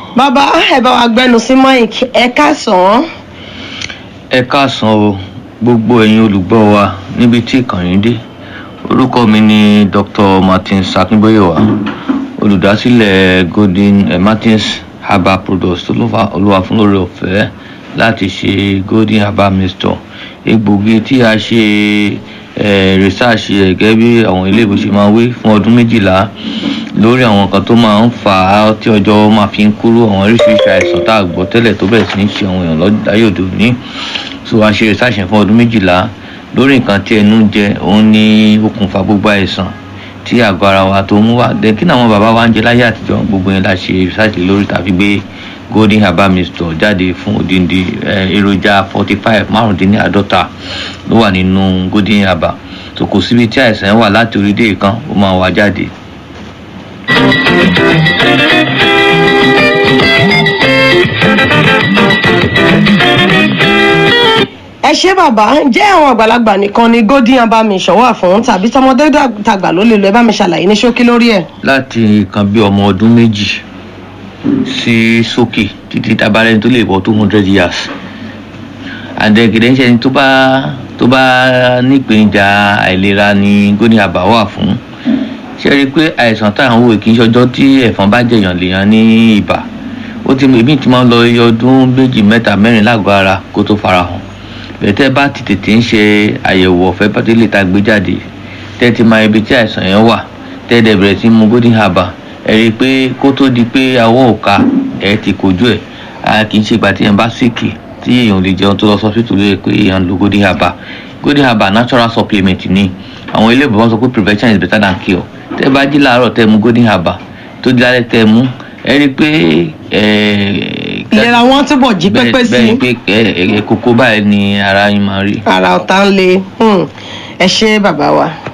bàbá ẹ bá wa gbẹnu sí mike ẹ káàsán ẹ káàsán o gbogbo ẹ̀yin olùgbọ́ wa níbi tí ìkànnì dé orúkọ mi ni dr martins akínbóyèwá olùdásílẹ̀ golden eh, martins herbal products tó ló fa olúwa fún lórí ọ̀fẹ́ láti ṣe golden herbal mixture egbògi tí a ṣe eh, research ẹ̀ gẹ́gẹ́ bí àwọn ilé ìwé ṣe máa wí fún ọdún méjìlá lórí àwọn nǹkan tó máa ń fà á tí ọjọ́ máa fi ń kúrò àwọn oríṣiríṣi àìsàn tá a gbọ́ tẹ́lẹ̀ tó bẹ̀rẹ̀ sí ní ṣe àwọn èèyàn láyé òde òní so a ṣe research yẹn fún ọdún méjìlá lórí nǹkan tí ẹnu jẹ òun ní okùnfà gbogbo àìsàn tí àgọ́ ara wa tó mú wá dé kí ni àwọn bàbá wa ń jẹ láyé àtijọ́ gbogbo yẹn la ṣe research lórí tàbí gbé golden herbal mixture jáde fún odindi èròjà forty five márùndínláàádọ́ta ló wà nínú golden herbal so kò síbi tí àìsàn wà láti orí dé ìkan ó máa wá jáde ẹ ṣé bàbá jẹ́ àwọn àgbàlagbà nìkan ni golden herbal mission wà fún tàbí tọmọdé tàgbà ló lè lo ẹ bá mi ṣàlàyé ní ṣókí lórí ẹ. láti nǹkan bí ọmọ ọdún méjì sí sókè títí tabarẹ́ni tó lè bọ́ two hundred years àdẹ̀gẹ̀dẹ̀ ń ṣe ẹni tó bá tó bá nípèníjà àìlera ni golden herbal wà fún ṣe rí i pé àìsàn tá à ń wò kì í ṣọjọ́ tí ẹ̀fọn bá jẹ̀yàn lèèyàn ní ibà ó ti èmi ti máa ń lọ iye ọdún méjì mẹ́ta mẹ́rin lágọ̀ọ́ ara kó tó farahàn bẹ̀tẹ̀ bá ti tètè ń ṣe àyẹ̀wò ọ̀fẹ́ bá tó lè ta gbé jáde tẹ́ ti máa ibi tí àìsàn yẹn wà tẹ́ dẹ̀ bẹ̀rẹ̀ sí mu golden herbal ẹ rí i pé kó tó di pé awọ́ òka ẹ̀ ti kojú ẹ̀ a kì í ṣe ìgbà tí yẹn bá sìkì tí èèyàn lè jẹun tó lọ sọ́sítù lóye pé èèyàn lo golden herbal golden herbal natural supplement ni àwọn ilé ìbọn sọ pé prevention is better than cure tẹ́ bá jí láàárọ̀ tẹ́ mu golden herbal tó di lálẹ́ tẹ́ mu ẹ rí i pé ìlera wọn túbọ̀ jí pépé sí bẹ́ẹ̀ pé kókó báyìí ni ara yín máa rí. ara ọ̀tá ń le ẹ ṣé bàbá wa.